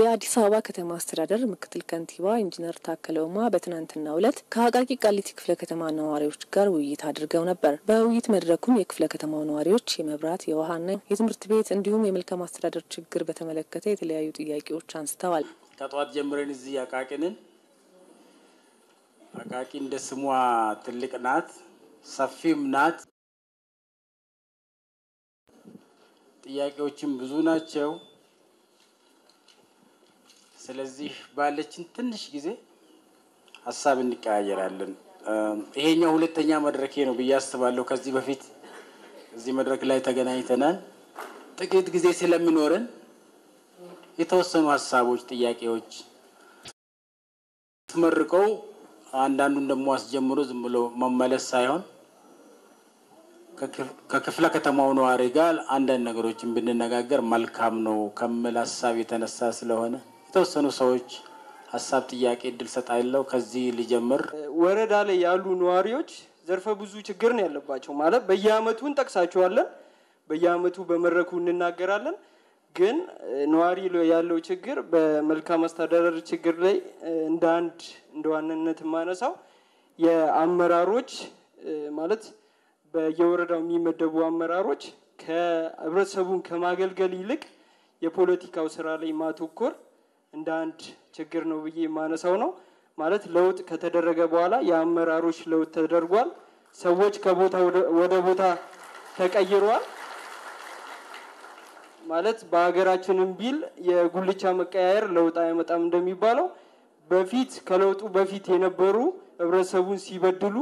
የአዲስ አበባ ከተማ አስተዳደር ምክትል ከንቲባ ኢንጂነር ታከለ ኡማ በትናንትናው ዕለት ከአቃቂ ቃሊቲ ክፍለ ከተማ ነዋሪዎች ጋር ውይይት አድርገው ነበር። በውይይት መድረኩም የክፍለ ከተማው ነዋሪዎች የመብራት፣ የውሃና የትምህርት ቤት እንዲሁም የመልካም አስተዳደር ችግር በተመለከተ የተለያዩ ጥያቄዎች አንስተዋል። ከጠዋት ጀምረን እዚህ አቃቂንን አቃቂ እንደ ስሟ ትልቅ ናት፣ ሰፊም ናት። ጥያቄዎችም ብዙ ናቸው። ስለዚህ ባለችን ትንሽ ጊዜ ሀሳብ እንቀያየራለን። ይሄኛው ሁለተኛ መድረኬ ነው ብዬ አስባለሁ። ከዚህ በፊት እዚህ መድረክ ላይ ተገናኝተናል። ጥቂት ጊዜ ስለሚኖረን የተወሰኑ ሀሳቦች፣ ጥያቄዎች ተመርቀው አንዳንዱን ደግሞ አስጀምሮ ዝም ብሎ መመለስ ሳይሆን ከክፍለ ከተማው ነዋሪ ጋር አንዳንድ ነገሮችን ብንነጋገር መልካም ነው ከሚል ሀሳብ የተነሳ ስለሆነ የተወሰኑ ሰዎች ሀሳብ፣ ጥያቄ እድል ሰጣለሁ። ከዚህ ሊጀምር ወረዳ ላይ ያሉ ነዋሪዎች ዘርፈ ብዙ ችግር ነው ያለባቸው። ማለት በየአመቱ እንጠቅሳቸዋለን፣ በየአመቱ በመድረኩ እንናገራለን። ግን ነዋሪ ያለው ችግር በመልካም አስተዳደር ችግር ላይ እንደ አንድ እንደ ዋነነት የማነሳው የአመራሮች ማለት በየወረዳው የሚመደቡ አመራሮች ከህብረተሰቡን ከማገልገል ይልቅ የፖለቲካው ስራ ላይ ማተኮር እንደ አንድ ችግር ነው ብዬ የማነሳው ነው። ማለት ለውጥ ከተደረገ በኋላ የአመራሮች ለውጥ ተደርጓል። ሰዎች ከቦታ ወደ ቦታ ተቀይረዋል። ማለት በሀገራችንም ቢል የጉልቻ መቀያየር ለውጥ አያመጣም እንደሚባለው በፊት ከለውጡ በፊት የነበሩ ህብረተሰቡን ሲበድሉ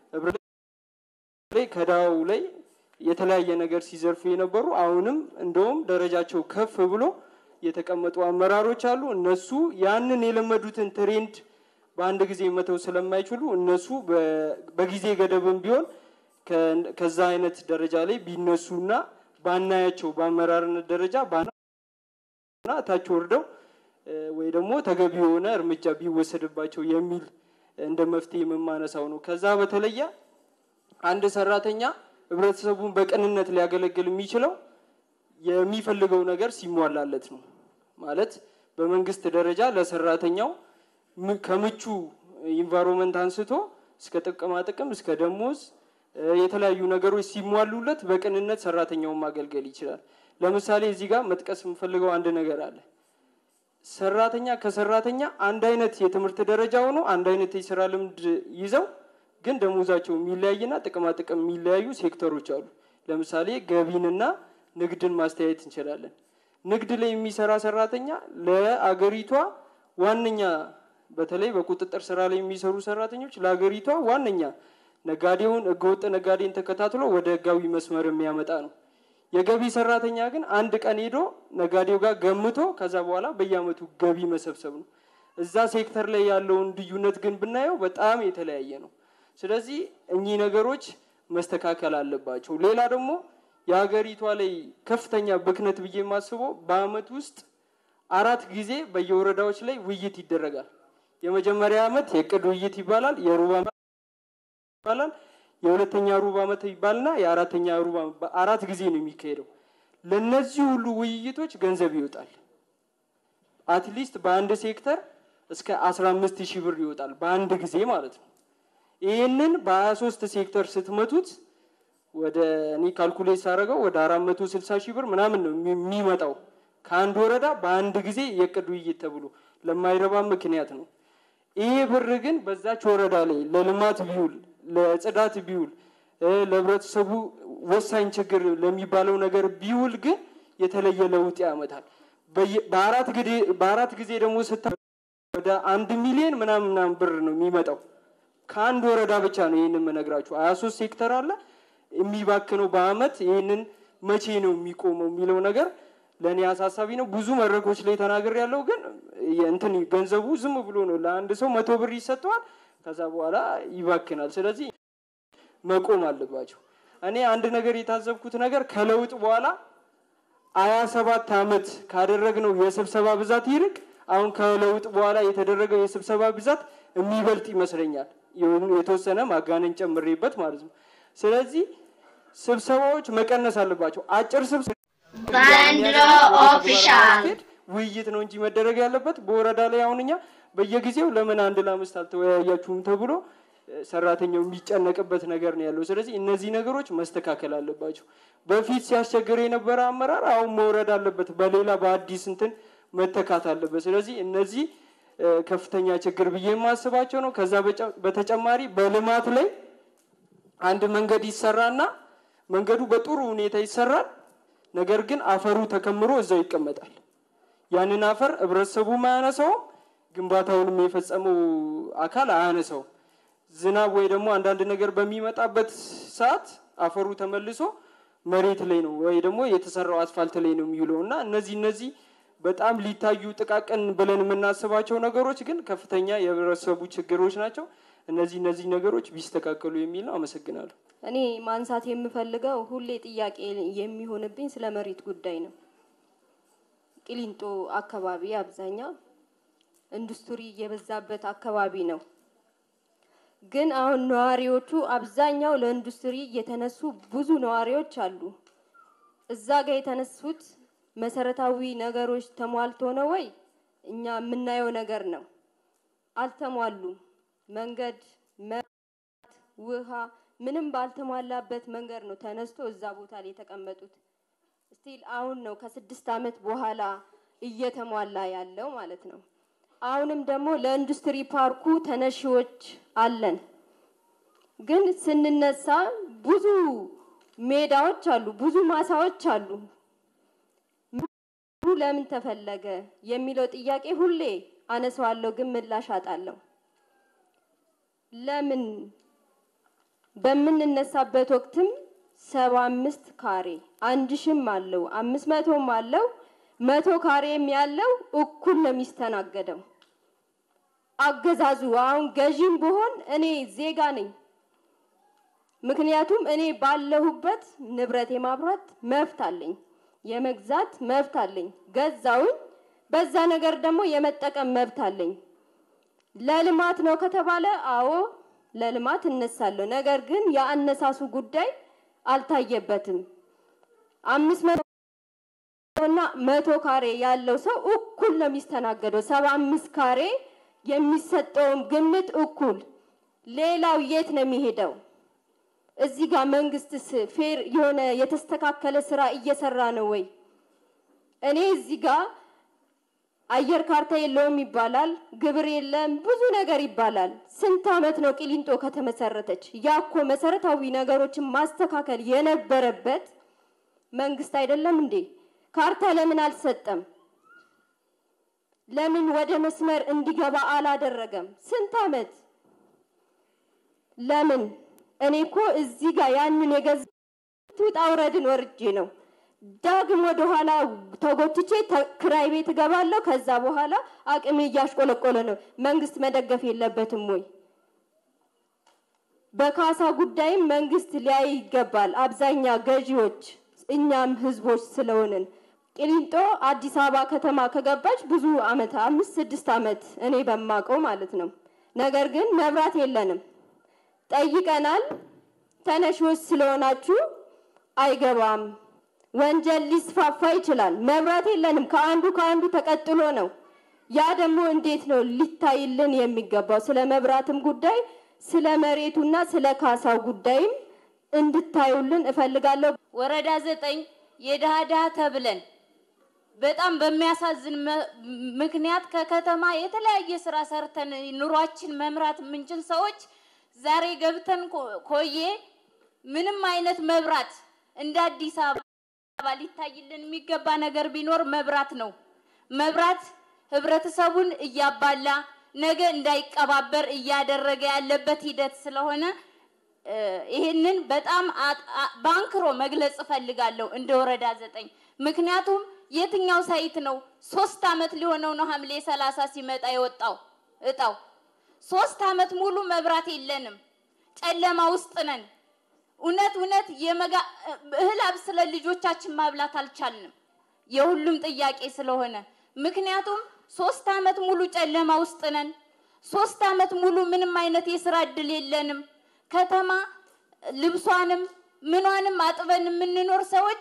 ከዳው ላይ የተለያየ ነገር ሲዘርፉ የነበሩ አሁንም እንደውም ደረጃቸው ከፍ ብሎ የተቀመጡ አመራሮች አሉ። እነሱ ያንን የለመዱትን ትሬንድ በአንድ ጊዜ መተው ስለማይችሉ እነሱ በጊዜ ገደብም ቢሆን ከዛ አይነት ደረጃ ላይ ቢነሱና ባናያቸው በአመራርነት ደረጃ ባና ታች ወርደው ወይ ደግሞ ተገቢ የሆነ እርምጃ ቢወሰድባቸው የሚል እንደ መፍትሄ የምማነሳው ነው። ከዛ በተለየ አንድ ሰራተኛ ህብረተሰቡን በቅንነት ሊያገለግል የሚችለው የሚፈልገው ነገር ሲሟላለት ነው። ማለት በመንግስት ደረጃ ለሰራተኛው ከምቹ ኢንቫይሮንመንት አንስቶ እስከ ጥቅማ ጥቅም እስከ ደሞዝ የተለያዩ ነገሮች ሲሟሉለት በቅንነት ሰራተኛውን ማገልገል ይችላል። ለምሳሌ እዚህ ጋር መጥቀስ የምፈልገው አንድ ነገር አለ። ሰራተኛ ከሰራተኛ አንድ አይነት የትምህርት ደረጃ ሆኖ አንድ አይነት የስራ ልምድ ይዘው ግን ደሞዛቸው የሚለያይና ጥቅማ ጥቅም የሚለያዩ ሴክተሮች አሉ። ለምሳሌ ገቢንና ንግድን ማስተያየት እንችላለን። ንግድ ላይ የሚሰራ ሰራተኛ ለአገሪቷ ዋነኛ በተለይ በቁጥጥር ስራ ላይ የሚሰሩ ሰራተኞች ለአገሪቷ ዋነኛ ነጋዴውን ህገወጥ ነጋዴን ተከታትሎ ወደ ህጋዊ መስመር የሚያመጣ ነው። የገቢ ሰራተኛ ግን አንድ ቀን ሄዶ ነጋዴው ጋር ገምቶ ከዛ በኋላ በየአመቱ ገቢ መሰብሰብ ነው። እዛ ሴክተር ላይ ያለውን ልዩነት ግን ብናየው በጣም የተለያየ ነው። ስለዚህ እኚህ ነገሮች መስተካከል አለባቸው። ሌላ ደግሞ የሀገሪቷ ላይ ከፍተኛ ብክነት ብዬ የማስበው በአመት ውስጥ አራት ጊዜ በየወረዳዎች ላይ ውይይት ይደረጋል። የመጀመሪያ አመት የእቅድ ውይይት ይባላል። የሩብ ይባላል። የሁለተኛ ሩብ አመት ይባልና የአራተኛ ሩብ አራት ጊዜ ነው የሚካሄደው። ለነዚህ ሁሉ ውይይቶች ገንዘብ ይወጣል። አትሊስት በአንድ ሴክተር እስከ አስራ አምስት ሺህ ብር ይወጣል በአንድ ጊዜ ማለት ነው። ይህንን በሀያ ሶስት ሴክተር ስትመቱት ወደ እኔ ካልኩሌት ሳደርገው ወደ አራት መቶ ስልሳ ሺህ ብር ምናምን ነው የሚመጣው ከአንድ ወረዳ በአንድ ጊዜ የእቅድ ውይይት ተብሎ ለማይረባ ምክንያት ነው። ይሄ ብር ግን በዛች ወረዳ ላይ ለልማት ቢውል፣ ለጽዳት ቢውል፣ ለህብረተሰቡ ወሳኝ ችግር ለሚባለው ነገር ቢውል ግን የተለየ ለውጥ ያመጣል። በአራት ጊዜ ደግሞ ስታ ወደ አንድ ሚሊዮን ምናምን ምናምን ብር ነው የሚመጣው ከአንድ ወረዳ ብቻ ነው። ይህንን የምነግራችሁ ሀያ ሶስት ሴክተር አለ የሚባክነው በአመት ይህንን መቼ ነው የሚቆመው የሚለው ነገር ለእኔ አሳሳቢ ነው። ብዙ መድረኮች ላይ ተናገር ያለው ግን እንትን ገንዘቡ ዝም ብሎ ነው ለአንድ ሰው መቶ ብር ይሰጠዋል፣ ከዛ በኋላ ይባክናል። ስለዚህ መቆም አለባቸው። እኔ አንድ ነገር የታዘብኩት ነገር ከለውጥ በኋላ ሀያ ሰባት አመት ካደረግነው የስብሰባ ብዛት ይልቅ አሁን ከለውጥ በኋላ የተደረገው የስብሰባ ብዛት የሚበልጥ ይመስለኛል። የተወሰነ ማጋነን ጨምሬበት ማለት ነው። ስለዚህ ስብሰባዎች መቀነስ አለባቸው። አጭር ስብሰባ ዘንድሮ ኦፊሻል ውይይት ነው እንጂ መደረግ ያለበት በወረዳ ላይ አሁን እኛ በየጊዜው ለምን አንድ ለአምስት አልተወያያችሁም ተብሎ ሰራተኛው የሚጨነቅበት ነገር ነው ያለው። ስለዚህ እነዚህ ነገሮች መስተካከል አለባቸው። በፊት ሲያስቸግር የነበረ አመራር አሁን መውረድ አለበት፣ በሌላ በአዲስ እንትን መተካት አለበት። ስለዚህ እነዚህ ከፍተኛ ችግር ብዬ የማስባቸው ነው። ከዛ በተጨማሪ በልማት ላይ አንድ መንገድ ይሰራና መንገዱ በጥሩ ሁኔታ ይሰራል። ነገር ግን አፈሩ ተከምሮ እዛው ይቀመጣል። ያንን አፈር ህብረተሰቡም አያነሳውም፣ ግንባታውንም የፈጸመው አካል አያነሳውም። ዝናብ ወይ ደግሞ አንዳንድ ነገር በሚመጣበት ሰዓት አፈሩ ተመልሶ መሬት ላይ ነው ወይ ደግሞ የተሰራው አስፋልት ላይ ነው የሚውለው እና እነዚህ እነዚህ በጣም ሊታዩ ጥቃቅን ብለን የምናስባቸው ነገሮች ግን ከፍተኛ የህብረተሰቡ ችግሮች ናቸው። እነዚህ እነዚህ ነገሮች ቢስተካከሉ የሚል ነው። አመሰግናለሁ። እኔ ማንሳት የምፈልገው ሁሌ ጥያቄ የሚሆንብኝ ስለ መሬት ጉዳይ ነው። ቂሊንጦ አካባቢ አብዛኛው ኢንዱስትሪ የበዛበት አካባቢ ነው። ግን አሁን ነዋሪዎቹ አብዛኛው ለኢንዱስትሪ የተነሱ ብዙ ነዋሪዎች አሉ። እዛ ጋር የተነሱት መሰረታዊ ነገሮች ተሟልቶ ነው ወይ? እኛ የምናየው ነገር ነው። አልተሟሉም። መንገድ፣ መብራት፣ ውሃ ምንም ባልተሟላበት መንገድ ነው ተነስቶ እዛ ቦታ ላይ የተቀመጡት። ስቲል አሁን ነው ከስድስት ዓመት በኋላ እየተሟላ ያለው ማለት ነው። አሁንም ደግሞ ለኢንዱስትሪ ፓርኩ ተነሺዎች አለን። ግን ስንነሳ ብዙ ሜዳዎች አሉ፣ ብዙ ማሳዎች አሉ። ለምን ተፈለገ የሚለው ጥያቄ ሁሌ አነሳዋለሁ፣ ግን ምላሽ አጣለሁ። ለምን በምንነሳበት ወቅትም ሰባ አምስት ካሬ አንድ ሺም አለው አምስት መቶም አለው መቶ ካሬም ያለው እኩል ነው የሚስተናገደው። አገዛዙ አሁን ገዢም ብሆን እኔ ዜጋ ነኝ። ምክንያቱም እኔ ባለሁበት ንብረት የማብራት መብት አለኝ፣ የመግዛት መብት አለኝ። ገዛውኝ፣ በዛ ነገር ደግሞ የመጠቀም መብት አለኝ። ለልማት ነው ከተባለ አዎ ለልማት እነሳለሁ። ነገር ግን የአነሳሱ ጉዳይ አልታየበትም። አምስት መቶ እና መቶ ካሬ ያለው ሰው እኩል ነው የሚስተናገደው። ሰባ አምስት ካሬ የሚሰጠውም ግምት እኩል። ሌላው የት ነው የሚሄደው? እዚህ ጋር መንግስትስ ፌር የሆነ የተስተካከለ ስራ እየሰራ ነው ወይ? እኔ እዚህ ጋር አየር ካርታ የለውም ይባላል፣ ግብር የለም፣ ብዙ ነገር ይባላል። ስንት አመት ነው ቂሊንጦ ከተመሰረተች? ያኮ መሰረታዊ ነገሮችን ማስተካከል የነበረበት መንግስት አይደለም እንዴ? ካርታ ለምን አልሰጠም? ለምን ወደ መስመር እንዲገባ አላደረገም? ስንት አመት ለምን? እኔ እኮ እዚህ ጋር ያንን የገዛሁት ውጣ ውረድን ወርጄ ነው። ዳግም ወደ ኋላ ተጎትቼ ክራይ ቤት እገባለሁ። ከዛ በኋላ አቅሜ እያሽቆለቆለ ነው። መንግስት መደገፍ የለበትም ወይ? በካሳ ጉዳይም መንግስት ሊያይ ይገባል። አብዛኛ ገዢዎች እኛም ህዝቦች ስለሆንን ቂሊንጦ አዲስ አበባ ከተማ ከገባች ብዙ አመት አምስት ስድስት አመት እኔ በማቀው ማለት ነው። ነገር ግን መብራት የለንም። ጠይቀናል። ተነሺዎች ስለሆናችሁ አይገባም፣ ወንጀል ሊስፋፋ ይችላል። መብራት የለንም። ከአንዱ ከአንዱ ተቀጥሎ ነው። ያ ደግሞ እንዴት ነው ሊታይልን የሚገባው? ስለ መብራትም ጉዳይ ስለ መሬቱና ስለ ካሳው ጉዳይም እንድታዩልን እፈልጋለሁ። ወረዳ ዘጠኝ የድሃ ድሃ ተብለን በጣም በሚያሳዝን ምክንያት ከከተማ የተለያየ ስራ ሰርተን ኑሯችን መምራት የምንችል ሰዎች ዛሬ ገብተን ኮዬ ምንም አይነት መብራት እንደ አዲስ አበባ ሊታይልን የሚገባ ነገር ቢኖር መብራት ነው። መብራት ህብረተሰቡን እያባላ ነገ እንዳይቀባበር እያደረገ ያለበት ሂደት ስለሆነ ይህንን በጣም ባንክሮ መግለጽ እፈልጋለሁ እንደ ወረዳ ዘጠኝ ምክንያቱም የትኛው ሳይት ነው ሶስት አመት ሊሆነው ነው ሐምሌ ሰላሳ ሲመጣ የወጣው እጣው ሶስት አመት ሙሉ መብራት የለንም ጨለማ ውስጥ ነን እውነት እውነት የመጋ እህል አብስለን ልጆቻችን ማብላት አልቻልንም የሁሉም ጥያቄ ስለሆነ ምክንያቱም ሶስት አመት ሙሉ ጨለማ ውስጥ ነን ሶስት አመት ሙሉ ምንም አይነት የስራ እድል የለንም ከተማ ልብሷንም ምኗንም አጥበን የምንኖር ሰዎች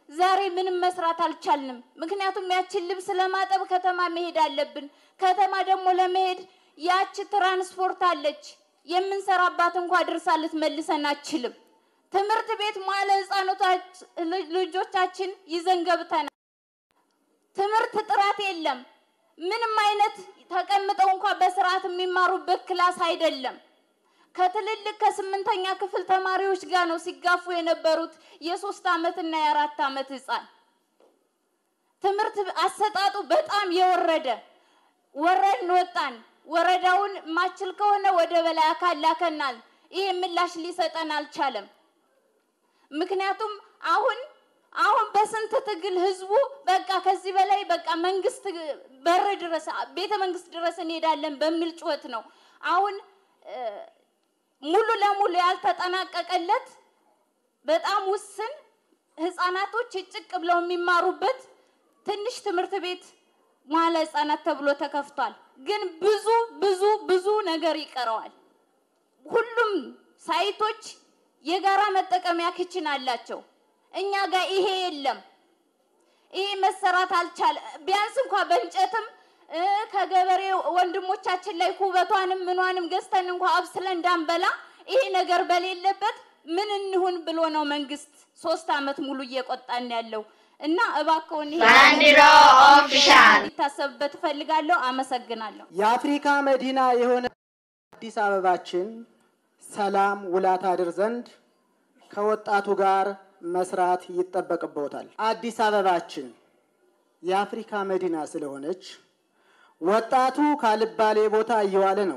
ዛሬ ምንም መስራት አልቻልንም። ምክንያቱም ያችን ልብስ ለማጠብ ከተማ መሄድ አለብን። ከተማ ደግሞ ለመሄድ ያች ትራንስፖርት አለች የምንሰራባት እንኳ ድርሳ ልትመልሰን አችልም። ትምህርት ቤት መዋለ ህፃናቶች ልጆቻችን ይዘን ገብተናል። ትምህርት ጥራት የለም። ምንም አይነት ተቀምጠው እንኳ በስርዓት የሚማሩበት ክላስ አይደለም። ከትልልቅ ከስምንተኛ ክፍል ተማሪዎች ጋር ነው ሲጋፉ የነበሩት የሶስት አመት እና የአራት አመት ህፃን። ትምህርት አሰጣጡ በጣም የወረደ ወረድን ወጣን። ወረዳውን ማችል ከሆነ ወደ በላይ አካል ላከናል። ይሄ ምላሽ ሊሰጠን አልቻለም። ምክንያቱም አሁን አሁን በስንት ትግል ህዝቡ በቃ ከዚህ በላይ በቃ መንግስት በር ድረስ ቤተ መንግስት ድረስ እንሄዳለን በሚል ጩኸት ነው አሁን ሙሉ ለሙሉ ያልተጠናቀቀለት በጣም ውስን ህፃናቶች ጭቅ ብለው የሚማሩበት ትንሽ ትምህርት ቤት መዋለ ህፃናት ተብሎ ተከፍቷል። ግን ብዙ ብዙ ብዙ ነገር ይቀረዋል። ሁሉም ሳይቶች የጋራ መጠቀሚያ ክችን አላቸው። እኛ ጋር ይሄ የለም። ይሄ መሰራት አልቻለ። ቢያንስ እንኳ በእንጨትም ከገበሬ ወንድሞቻችን ላይ ኩበቷንም ምኗንም ገዝተን እንኳ አብስለን እንዳንበላ ይሄ ነገር በሌለበት ምን እንሁን ብሎ ነው መንግስት ሶስት አመት ሙሉ እየቆጣን ያለው እና እባክዎን ይሄ ባንዲራ ኦፊሻል ሊታሰብበት እፈልጋለሁ። አመሰግናለሁ። የአፍሪካ መዲና የሆነ አዲስ አበባችን ሰላም ውላ ታድር ዘንድ ከወጣቱ ጋር መስራት ይጠበቅቦታል። አዲስ አበባችን የአፍሪካ መዲና ስለሆነች ወጣቱ ካልባሌ ቦታ እየዋለ ነው።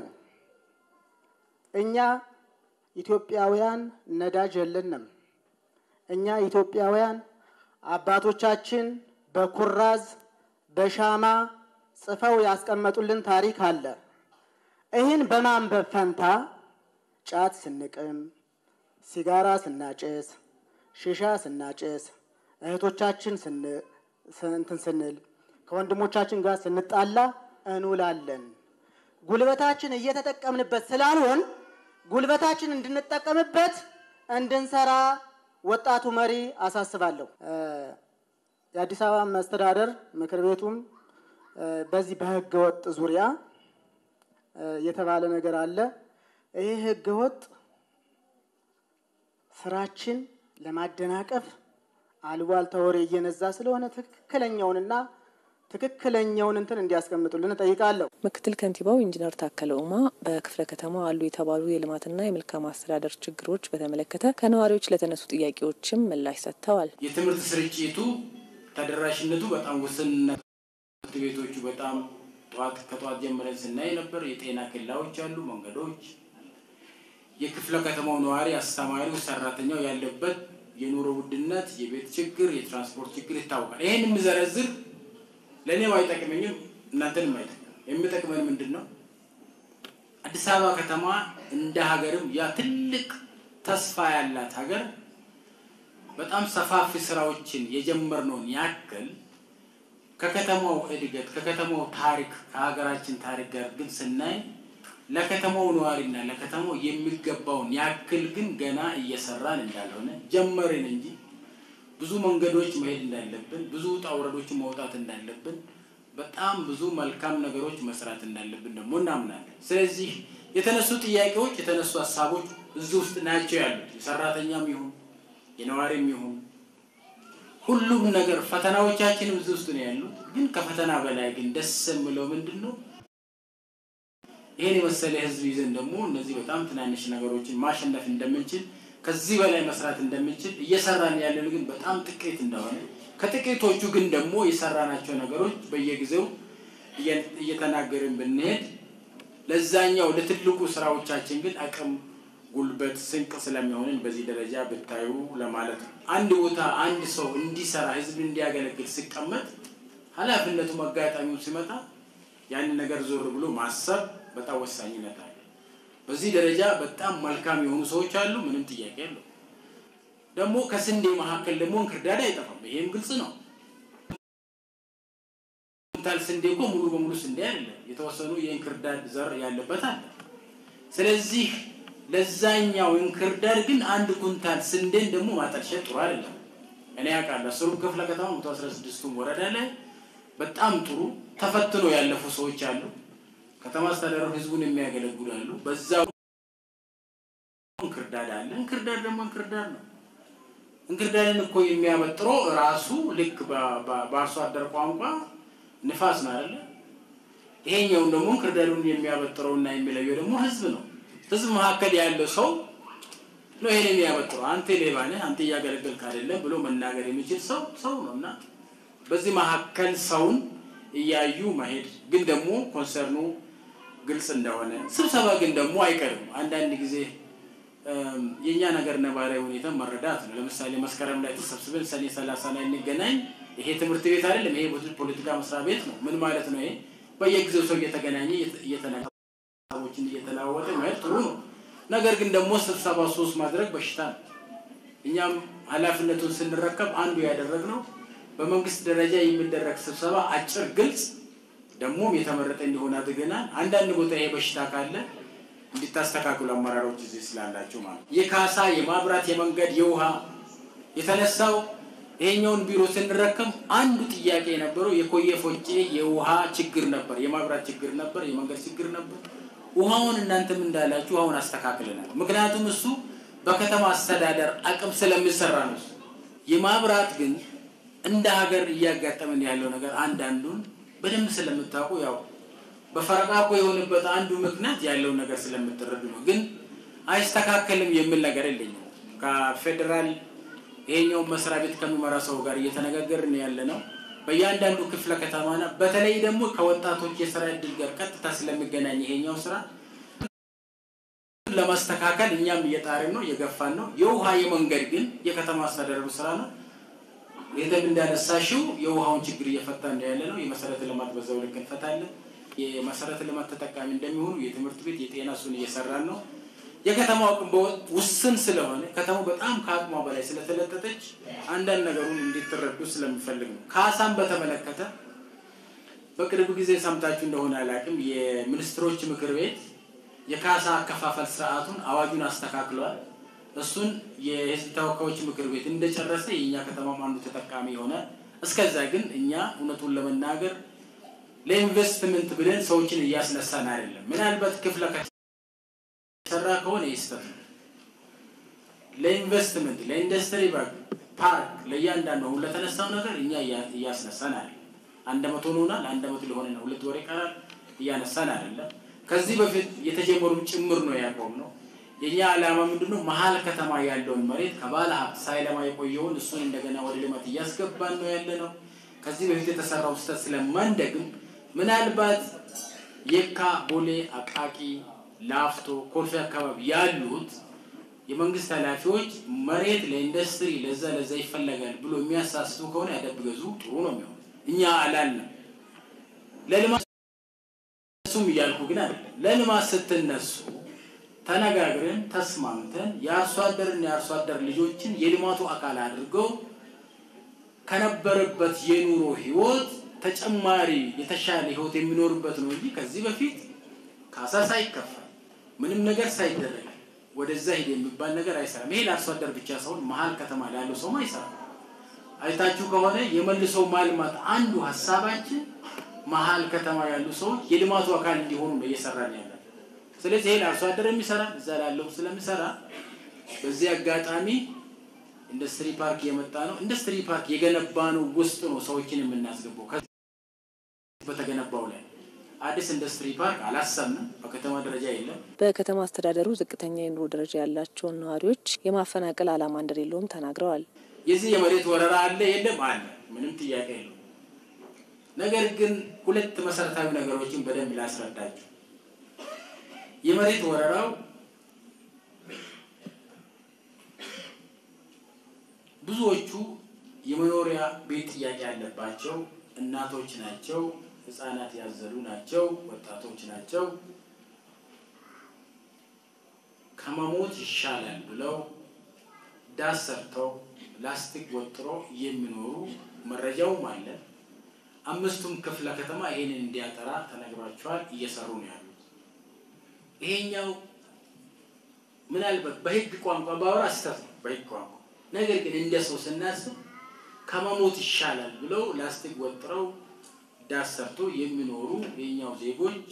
እኛ ኢትዮጵያውያን ነዳጅ የለንም። እኛ ኢትዮጵያውያን አባቶቻችን በኩራዝ በሻማ ጽፈው ያስቀመጡልን ታሪክ አለ። ይህን በማንበብ ፈንታ ጫት ስንቅም፣ ሲጋራ ስናጭስ፣ ሽሻ ስናጭስ፣ እህቶቻችን እንትን ስንል፣ ከወንድሞቻችን ጋር ስንጣላ እንውላለን። ጉልበታችን እየተጠቀምንበት ስላልሆን ጉልበታችን እንድንጠቀምበት እንድንሰራ ወጣቱ መሪ አሳስባለሁ። የአዲስ አበባ መስተዳደር ምክር ቤቱም በዚህ በህገ ወጥ ዙሪያ የተባለ ነገር አለ። ይህ ህገ ወጥ ስራችን ለማደናቀፍ አሉባልታ ወሬ እየነዛ ስለሆነ ትክክለኛውንና ትክክለኛውን እንትን እንዲያስቀምጡልን እጠይቃለሁ። ምክትል ከንቲባው ኢንጂነር ታከለ ኡማ በክፍለ ከተማው አሉ የተባሉ የልማትና የመልካም አስተዳደር ችግሮች በተመለከተ ከነዋሪዎች ለተነሱ ጥያቄዎችም ምላሽ ሰጥተዋል። የትምህርት ስርጭቱ ተደራሽነቱ በጣም ውስንነት፣ ትምህርት ቤቶቹ በጣም ጠዋት ከጠዋት ጀምረን ስናይ ነበር። የጤና ኬላዎች አሉ፣ መንገዶች፣ የክፍለ ከተማው ነዋሪ፣ አስተማሪው፣ ሰራተኛው ያለበት የኑሮ ውድነት፣ የቤት ችግር፣ የትራንስፖርት ችግር ይታወቃል። ይህን የምዘረዝር ለእኔም አይጠቅመኝም፣ እናንተንም አይጠቅም። የሚጠቅመን ምንድን ነው? አዲስ አበባ ከተማ እንደ ሀገርም ያ ትልቅ ተስፋ ያላት ሀገር በጣም ሰፋፊ ስራዎችን የጀመርነውን ያክል ከከተማው እድገት ከከተማው ታሪክ ከሀገራችን ታሪክ ጋር ግን ስናይ ለከተማው ነዋሪና ለከተማው የሚገባውን ያክል ግን ገና እየሰራን እንዳልሆነ ጀመርን እንጂ ብዙ መንገዶች መሄድ እንዳለብን፣ ብዙ ውጣ ውረዶችን መውጣት እንዳለብን፣ በጣም ብዙ መልካም ነገሮች መስራት እንዳለብን ደግሞ እናምናለን። ስለዚህ የተነሱ ጥያቄዎች የተነሱ ሀሳቦች እዚህ ውስጥ ናቸው ያሉት የሰራተኛም ይሁን የነዋሪም ይሁን ሁሉም ነገር ፈተናዎቻችንም እዚህ ውስጥ ነው ያሉት። ግን ከፈተና በላይ ግን ደስ የምለው ምንድን ነው ይሄን የመሰለ ህዝብ ይዘን ደግሞ እነዚህ በጣም ትናንሽ ነገሮችን ማሸነፍ እንደምንችል ከዚህ በላይ መስራት እንደምንችል እየሰራን ያለን ግን በጣም ጥቂት እንደሆነ ከጥቂቶቹ ግን ደግሞ የሰራናቸው ነገሮች በየጊዜው እየተናገርን ብንሄድ ለዛኛው ለትልቁ ስራዎቻችን ግን አቅም፣ ጉልበት፣ ስንቅ ስለሚሆንን በዚህ ደረጃ ብታዩ ለማለት ነው። አንድ ቦታ አንድ ሰው እንዲሰራ ህዝብ እንዲያገለግል ሲቀመጥ ኃላፊነቱ አጋጣሚው ሲመጣ ያንን ነገር ዞር ብሎ ማሰብ በጣም ወሳኝነት አለ። በዚህ ደረጃ በጣም መልካም የሆኑ ሰዎች አሉ። ምንም ጥያቄ የለው። ደግሞ ከስንዴ መካከል ደግሞ እንክርዳድ አይጠፋም። ይሄም ግልጽ ነው። ኩንታል ስንዴ እኮ ሙሉ በሙሉ ስንዴ አይደለም። የተወሰኑ የእንክርዳድ ዘር ያለበት አለ። ስለዚህ ለዛኛው እንክርዳድ ግን አንድ ኩንታል ስንዴን ደግሞ ማጠልሸት ጥሩ አይደለም። እኔ ያውቃለሁ። አስሩም ክፍለ ከተማ መቶ አስራ ስድስቱም ወረዳ ላይ በጣም ጥሩ ተፈትኖ ያለፉ ሰዎች አሉ። ከተማ አስተዳደሩ ህዝቡን የሚያገለግሉ አሉ። በዛው እንክርዳድ አለ። እንክርዳድ ደግሞ እንክርዳድ ነው። እንክርዳድን እኮ የሚያበጥረው ራሱ ልክ በአርሶ አደር ቋንቋ ንፋስ ነው አይደለ? ይሄኛውን ደግሞ እንክርዳዱን የሚያበጥረውና የሚለየው ደግሞ ህዝብ ነው። ህዝብ መካከል ያለው ሰው ነው ይሄን የሚያበጥረው። አንተ ሌባ ነህ፣ አንተ እያገለገልክ አይደለም ብሎ መናገር የሚችል ሰው ሰው ነው እና በዚህ መካከል ሰውን እያዩ መሄድ ግን ደግሞ ኮንሰርኑ ግልጽ እንደሆነ ስብሰባ ግን ደግሞ አይቀርም። አንዳንድ ጊዜ የእኛ ነገር ነባራዊ ሁኔታ መረዳት ነው። ለምሳሌ መስከረም ላይ ተሰብስበን ሰኔ ሰላሳ ላይ እንገናኝ። ይሄ ትምህርት ቤት አይደለም፣ ይሄ ፖለቲካ መስሪያ ቤት ነው። ምን ማለት ነው? ይሄ በየጊዜው ሰው እየተገናኘ እየተነሳቦችን እየተለዋወጠ መሄድ ጥሩ ነው። ነገር ግን ደግሞ ስብሰባ ሶስት ማድረግ በሽታ ነው። እኛም ኃላፊነቱን ስንረከብ አንዱ ያደረግነው በመንግስት ደረጃ የሚደረግ ስብሰባ አጭር፣ ግልጽ ደግሞም የተመረጠ እንዲሆን አድርገናል። አንዳንድ ቦታ ይሄ በሽታ ካለ እንዲታስተካክሉ አመራሮች እዚህ ስላላቸው ማለት የካሳ የማብራት የመንገድ የውሃ የተነሳው ይሄኛውን ቢሮ ስንረከም አንዱ ጥያቄ የነበረው የኮየ ፎጬ የውሃ ችግር ነበር፣ የማብራት ችግር ነበር፣ የመንገድ ችግር ነበር። ውሃውን እናንተም እንዳላችሁ ውሃውን አስተካክለናል። ምክንያቱም እሱ በከተማ አስተዳደር አቅም ስለሚሰራ ነው። የማብራት ግን እንደ ሀገር እያጋጠመን ያለው ነገር አንዳንዱን በደንብ ስለምታውቁ ያው በፈረቃ እኮ የሆነበት አንዱ ምክንያት ያለውን ነገር ስለምትረዱ ነው። ግን አይስተካከልም የሚል ነገር የለኝም። ከፌዴራል ይሄኛውን መስሪያ ቤት ከሚመራ ሰው ጋር እየተነጋገርን ያለ ነው። በእያንዳንዱ ክፍለ ከተማና በተለይ ደግሞ ከወጣቶች የስራ እድል ጋር ቀጥታ ስለሚገናኝ ይሄኛው ስራ ለማስተካከል እኛም እየጣርን ነው፣ እየገፋን ነው። የውሃ የመንገድ ግን የከተማ አስተዳደሩ ስራ ነው። ይህም እንዳነሳሽው የውሃውን ችግር እየፈታ ነው ያለ ነው። የመሰረተ ልማት በዛው ልክ እንፈታለን። የመሰረተ ልማት ተጠቃሚ እንደሚሆኑ የትምህርት ቤት፣ የጤና እሱን እየሰራን ነው። የከተማው አቅም ውስን ስለሆነ ከተማው በጣም ከአቅሟ በላይ ስለተለጠጠች አንዳንድ ነገሩን እንዲትረዱ ስለሚፈልግ ነው። ካሳን በተመለከተ በቅርብ ጊዜ ሰምታችሁ እንደሆነ አላውቅም፣ የሚኒስትሮች ምክር ቤት የካሳ አከፋፈል ስርዓቱን አዋጁን አስተካክሏል። እሱን የህዝብ ተወካዮች ምክር ቤት እንደጨረሰ የእኛ ከተማም አንዱ ተጠቃሚ ይሆናል። እስከዛ ግን እኛ እውነቱን ለመናገር ለኢንቨስትመንት ብለን ሰዎችን እያስነሳን አይደለም። ምናልባት ክፍለ ሰራ ከሆነ ይስተት ለኢንቨስትመንት ለኢንዱስትሪ ፓርክ ለእያንዳንዱ አሁን ለተነሳው ነገር እኛ እያስነሳን አይደለም። አንድ መቶ ሆናል። አንድ መቶ ሊሆን ነው። ሁለት ወር ይቀራል። እያነሳን አይደለም። ከዚህ በፊት የተጀመሩ ጭምር ነው ያቆም ነው። የኛ ዓላማ ምንድነው? መሀል ከተማ ያለውን መሬት ከባለ ሀብት ሳይለማ የቆየውን እሱን እንደገና ወደ ልማት እያስገባን ነው ያለ ነው። ከዚህ በፊት የተሰራው ስህተት ስለማንደግም ምናልባት የካ፣ ቦሌ፣ አቃቂ፣ ላፍቶ፣ ኮልፌ አካባቢ ያሉት የመንግስት ኃላፊዎች መሬት ለኢንዱስትሪ ለዛ ለዛ ይፈለጋል ብሎ የሚያሳስቡ ከሆነ ያደብገዙ ጥሩ ነው የሚሆነው። እኛ አላልንም ለልማት እሱም እያልኩ ግን አይደለም። ለልማት ስትነሱ ተነጋግረን ተስማምተን የአርሶ አደርና የአርሶ አደር ልጆችን የልማቱ አካል አድርገው ከነበረበት የኑሮ ህይወት ተጨማሪ የተሻለ ህይወት የሚኖርበት ነው እንጂ ከዚህ በፊት ካሳ ሳይከፈል ምንም ነገር ሳይደረግ ወደዛ ሂድ የሚባል ነገር አይሰራም። ይሄ ለአርሶ አደር ብቻ ሳይሆን መሀል ከተማ ላለው ሰውም አይሰራም። አይታችሁ ከሆነ የመልሶ ማልማት አንዱ ሀሳባችን መሀል ከተማ ያሉ ሰዎች የልማቱ አካል እንዲሆኑ ነው እየሰራን ያለ። ስለዚህ ይሄ ለአርሶ አደር የሚሰራ እዛ ላለው ስለሚሰራ በዚህ አጋጣሚ ኢንዱስትሪ ፓርክ የመጣ ነው። ኢንዱስትሪ ፓርክ የገነባ ነው ውስጥ ነው ሰዎችን የምናስገባው በተገነባው ላይ አዲስ ኢንዱስትሪ ፓርክ አላሰብንም። በከተማ ደረጃ የለም። በከተማ አስተዳደሩ ዝቅተኛ የኑሮ ደረጃ ያላቸውን ነዋሪዎች የማፈናቀል ዓላማ እንደሌለውም ተናግረዋል። የዚህ የመሬት ወረራ አለ የለም? አለ። ምንም ጥያቄ የለው። ነገር ግን ሁለት መሰረታዊ ነገሮችን በደንብ ላስረዳችሁ። የመሬት ወረራው ብዙዎቹ የመኖሪያ ቤት ጥያቄ ያለባቸው እናቶች ናቸው፣ ህፃናት ያዘሉ ናቸው፣ ወጣቶች ናቸው። ከመሞት ይሻላል ብለው ዳስ ሰርተው ላስቲክ ወጥሮ የሚኖሩ መረጃውም አለ። አምስቱም ክፍለ ከተማ ይሄንን እንዲያጠራ ተነግሯቸዋል። እየሰሩ ነው ያሉት። ይሄኛው ምናልባት በህግ ቋንቋ ባወራ ስህተት ነው በህግ ቋንቋ። ነገር ግን እንደ ሰው ስናስብ ከመሞት ይሻላል ብለው ላስቲክ ወጥረው ዳስ ሰርቶ የሚኖሩ የኛው ዜጎች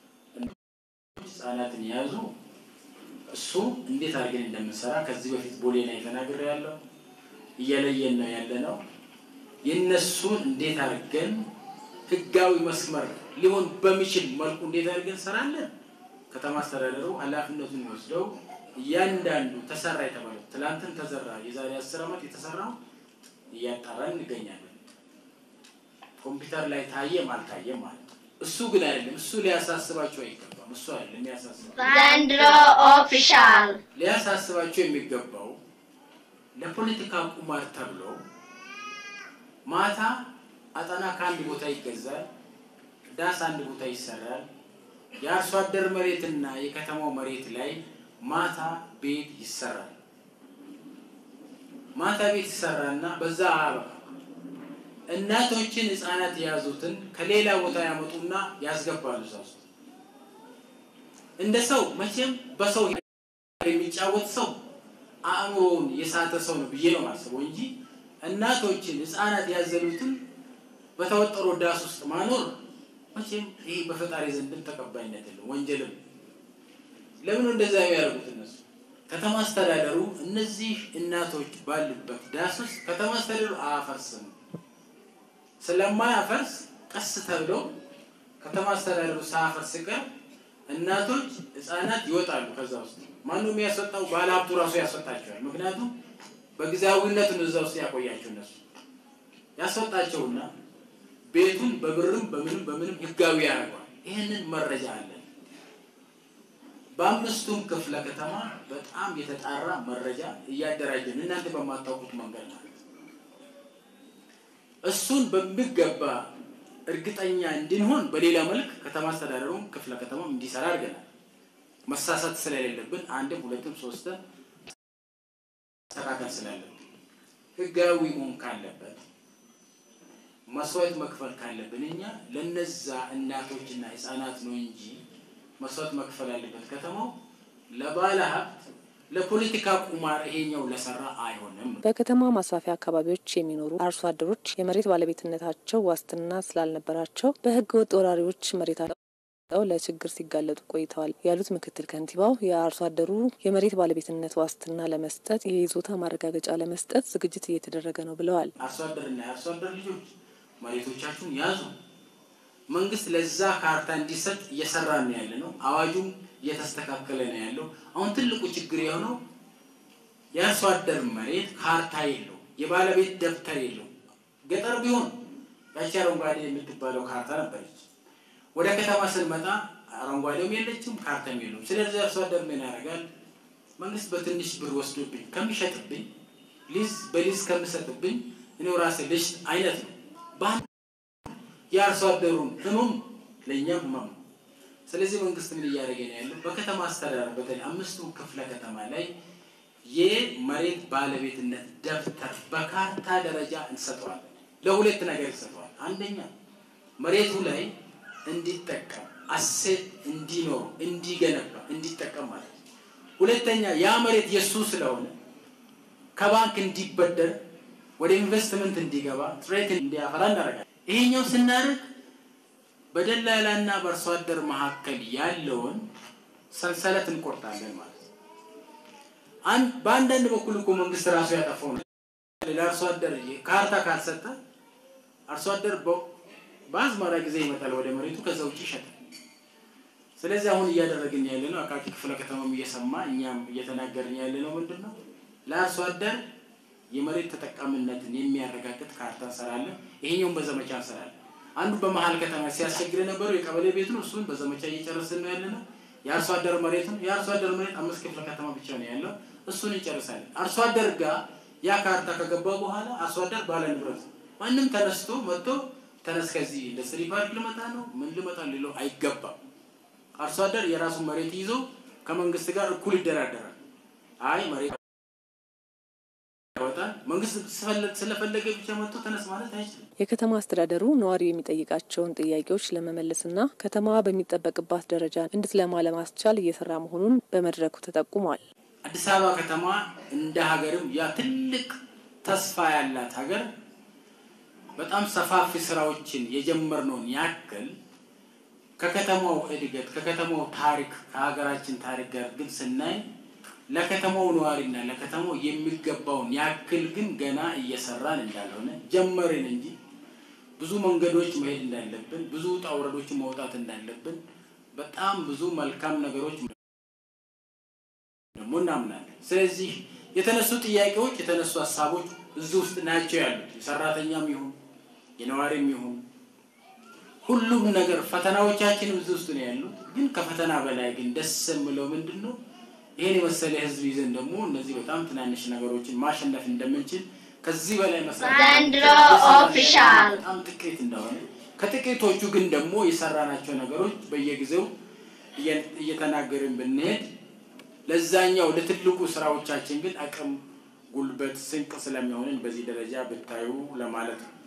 ህጻናትን የያዙ እሱ እንዴት አድርገን እንደምንሰራ ከዚህ በፊት ቦሌ ላይ ተናግሬ ያለው እየለየን ነው ያለ ነው። የእነሱን እንዴት አድርገን ህጋዊ መስመር ሊሆን በሚችል መልኩ እንዴት አድርገን እንሰራለን። ከተማ አስተዳደሩ ኃላፊነቱን ወስደው እያንዳንዱ ተሰራ የተባለው ትላንትን ተዘራ የዛሬ አስር ዓመት የተሰራው እያጣራን እንገኛለን። ኮምፒውተር ላይ ታየም አልታየም ማለት ነው። እሱ ግን አይደለም። እሱ ሊያሳስባቸው አይገባም። እሱ አይደለም ሊያሳስባቸው ዘንድሮ ኦፊሻል ሊያሳስባቸው የሚገባው ለፖለቲካ ቁማር ተብሎ ማታ አጠና ከአንድ ቦታ ይገዛል፣ ዳስ አንድ ቦታ ይሰራል። የአርሶ አደር መሬትና የከተማው መሬት ላይ ማታ ቤት ይሰራል። ማታ ቤት ይሰራና በዛ አበቃ። እናቶችን ህፃናት የያዙትን ከሌላ ቦታ ያመጡና ያስገባሉ እዛ ውስጥ። እንደ ሰው መቼም በሰው የሚጫወት ሰው አእምሮውን የሳተ ሰው ነው ብዬ ነው ማስበው እንጂ እናቶችን ህፃናት ያዘሉትን በተወጠሮ ዳስ ውስጥ ማኖር መቼም ይህ በፈጣሪ ዘንድም ተቀባይነት የለው፣ ወንጀልም። ለምን እንደዛ የሚያደርጉት እነሱ? ከተማ አስተዳደሩ እነዚህ እናቶች ባሉበት ዳስ ውስጥ ከተማ አስተዳደሩ አያፈርስም። ስለማያፈርስ ቀስ ተብሎ ከተማ አስተዳደሩ ሳያፈርስ ቀር እናቶች ህፃናት ይወጣሉ ከዛ ውስጥ። ማነው የሚያስወጣው? ባለሀብቱ ራሱ ያስወጣቸዋል። ምክንያቱም በጊዜያዊነት ነው እዛ ውስጥ ያቆያቸው እነሱ ያስወጣቸውና ቤቱን በብርም በምንም በምንም ህጋዊ ያደርገዋል። ይህንን መረጃ አለን። በአምስቱም ክፍለ ከተማ በጣም የተጣራ መረጃ እያደራጀን እናንተ በማታውቁት መንገድ ማለት እሱን በሚገባ እርግጠኛ እንድንሆን በሌላ መልክ ከተማ አስተዳደሩም ክፍለ ከተማም እንዲሰራ አድርገናል። መሳሳት ስለሌለብን አንድም ሁለትም ሶስትም መስተካከል ስላለብን ህጋዊ መሆን ካለበት መስዋዕት መክፈል ካለብን እኛ ለነዛ እናቶችና ህፃናት ነው እንጂ መስዋዕት መክፈል ያለበት ከተማው ለባለ ሀብት ለፖለቲካ ቁማር ይሄኛው ለሰራ አይሆንም። በከተማ ማስፋፊያ አካባቢዎች የሚኖሩ አርሶ አደሮች የመሬት ባለቤትነታቸው ዋስትና ስላልነበራቸው በህገ ወጥ ወራሪዎች መሬታቸው ለችግር ሲጋለጡ ቆይተዋል ያሉት ምክትል ከንቲባው የአርሶ አደሩ የመሬት ባለቤትነት ዋስትና ለመስጠት የይዞታ ማረጋገጫ ለመስጠት ዝግጅት እየተደረገ ነው ብለዋል። አርሶ አደርና የአርሶ አደር ልጆች መሬቶቻችሁን ያዙ። መንግስት ለዛ ካርታ እንዲሰጥ እየሰራ ነው ያለ ነው። አዋጁም እየተስተካከለ ነው ያለው። አሁን ትልቁ ችግር የሆነው የአርሶ አደር መሬት ካርታ የለው፣ የባለቤት ደብተር የለው። ገጠር ቢሆን ያቺ አረንጓዴ የምትባለው ካርታ ነበረች። ወደ ከተማ ስንመጣ አረንጓዴውም የለችም፣ ካርታም የለውም። ስለዚህ አርሶ አደር ምን ያደርጋል? መንግስት በትንሽ ብር ወስዶብኝ ከሚሸጥብኝ ሊዝ በሊዝ ከምሰጥብኝ እኔው ራሴ ልሽጥ አይነት ነው። በአንድ የአርሶ አደሩን ህመም ለእኛም ህመም ነው። ስለዚህ መንግስት ምን እያደረገ ነው ያለው? በከተማ አስተዳደር በተለይ አምስቱ ክፍለ ከተማ ላይ የመሬት ባለቤትነት ደብተር በካርታ ደረጃ እንሰጠዋለን። ለሁለት ነገር ይሰጠዋል። አንደኛ መሬቱ ላይ እንዲጠቀም አሴት እንዲኖሩ እንዲገነባ እንዲጠቀም ማለት ነው። ሁለተኛ ያ መሬት የእሱ ስለሆነ ከባንክ እንዲበደር ወደ ኢንቨስትመንት እንዲገባ ጥሬት እንዲያፈራ እናደርጋለን። ይሄኛው ስናደርግ በደላላና በአርሶ አደር መካከል ያለውን ሰንሰለት እንቆርጣለን ማለት ነው። በአንዳንድ በኩል እኮ መንግስት ራሱ ያጠፋው ነው። ለአርሶ አደር ካርታ ካልሰጠ አርሶ አደር በአዝመራ ጊዜ ይመጣል ወደ መሬቱ፣ ከዛ ውጭ ይሸጣል። ስለዚህ አሁን እያደረግን ያለ ነው አቃቂ ክፍለ ከተማም እየሰማ እኛም እየተናገርን ያለ ነው ምንድን ነው ለአርሶ አደር የመሬት ተጠቃሚነትን የሚያረጋግጥ ካርታ እንሰራለን። ይሄኛውን በዘመቻ እንሰራለን። አንዱ በመሀል ከተማ ሲያስቸግር የነበረው የቀበሌ ቤት ነው። እሱን በዘመቻ እየጨረስን ነው ያለ ነው። የአርሶ አደር መሬት ነው። የአርሶ አደር መሬት አምስት ክፍለ ከተማ ብቻ ነው ያለው። እሱን እንጨርሳለን። አርሶ አደር ጋር ያ ካርታ ከገባ በኋላ አርሶ አደር ባለ ንብረት ነው። ማንም ተነስቶ መጥቶ ተነስ ከዚህ ኢንዱስትሪ ፓርክ ልመጣ ነው ምን ልመጣ ሊለው አይገባም። አርሶ አደር የራሱን መሬት ይዞ ከመንግስት ጋር እኩል ይደራደራል። አይ መሬት ያወጣል መንግስት ስለፈለገ ብቻ መጥቶ ተነስ ማለት አይችልም። የከተማ አስተዳደሩ ነዋሪው የሚጠይቃቸውን ጥያቄዎች ለመመለስና ከተማዋ በሚጠበቅባት ደረጃ እንድትለማ ለማስቻል እየሰራ መሆኑን በመድረኩ ተጠቁሟል። አዲስ አበባ ከተማ እንደ ሀገርም ያ ትልቅ ተስፋ ያላት ሀገር በጣም ሰፋፊ ስራዎችን የጀመርነውን ያክል ከከተማው እድገት ከከተማው ታሪክ ከሀገራችን ታሪክ ጋር ግን ስናይ ለከተማው ነዋሪና ለከተማው የሚገባውን ያክል ግን ገና እየሰራን እንዳልሆነ ጀመርን እንጂ ብዙ መንገዶች መሄድ እንዳለብን ብዙ ውጣ ውረዶችን መውጣት እንዳለብን በጣም ብዙ መልካም ነገሮች ደግሞ እናምናለን። ስለዚህ የተነሱ ጥያቄዎች የተነሱ ሀሳቦች እዚህ ውስጥ ናቸው ያሉት የሰራተኛም ይሁን የነዋሪም ይሁን ሁሉም ነገር ፈተናዎቻችንም እዚህ ውስጥ ነው ያሉት። ግን ከፈተና በላይ ግን ደስ የምለው ምንድን ነው ይሄን የመሰለ ህዝብ ይዘን ደግሞ እነዚህ በጣም ትናንሽ ነገሮችን ማሸነፍ እንደምንችል ከዚህ በላይ መስራት ዘንድሮ ኦፊሻል በጣም ጥቂት እንደሆነ ከጥቂቶቹ ግን ደግሞ የሰራናቸው ነገሮች በየጊዜው እየ- እየተናገርን ብንሄድ ለዛኛው ለትልቁ ስራዎቻችን ግን አቅም፣ ጉልበት፣ ስንቅ ስለሚሆንን በዚህ ደረጃ ብታዩ ለማለት ነው።